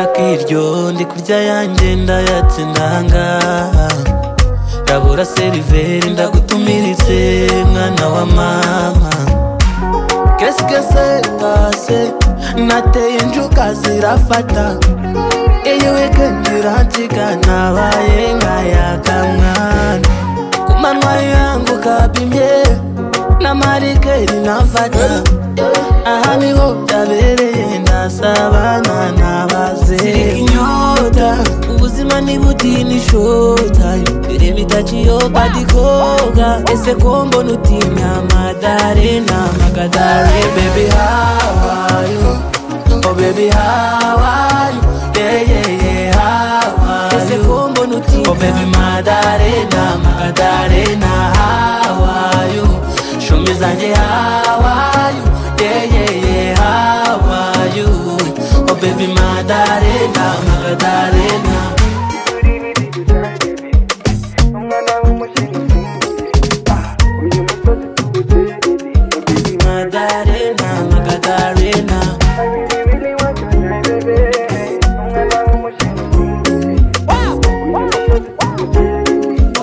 akiryo ndi kurya yanjye ndayatse ndanga ndabura seriveri ndagutumiritse mwana wa mama kesikese tase nateye injuka zirafata iyi wikendi iransiga nabaye nkayakamwana ku manwa yangu kabimye n'amarikeri nafata aha niho byabereye ndasabana nabaze inyota ubuzima ntibutini shota mbere bitaciyoka dikoga ese ko mbona utinya amadare n'amagadare bebi hawayo oh bebi hawayo yeyeye hawayo ese ko mbona utinya oh bebi madare n'amagadare na hawayo shumi zanjye hawayo yeyeye hawayo Oh baby Madarena, Madarena Madarena, Madarena Oh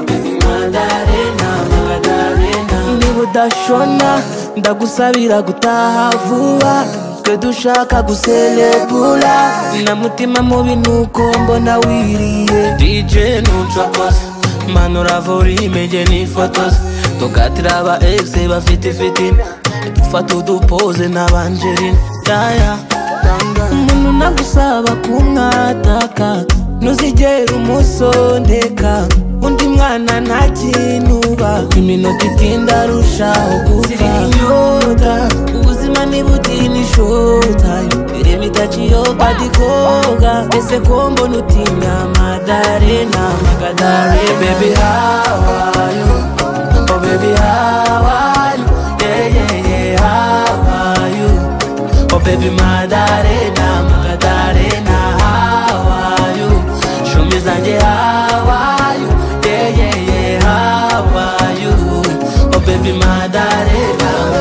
baby Madarena, Madarena Niba udashona ndagusabira gutaha vuba twe dushaka guselebura na mutima mubi nuko mbona wiriye dj ntucokose manura volime jye nifotoze tukatira aba egise bafite fitina dufata udupoze n'abanjerina yaya umuntu nagusaba kumwataka ntuzigera umusondeka undi mwana nta kintu uba iminota itinda arushaho gupfa inyota ubuzima ntibutini shotayo mbere bitaciyoka dikoga ese ko mbona utinya amadare n'amagadare bebi hawayo oh bebi hawayo yeyeye hawayo oh bebi madare n'amagadare na hawayo shumi zanjye hawayo yeyeye hawayo oh bebi madare n'amagadare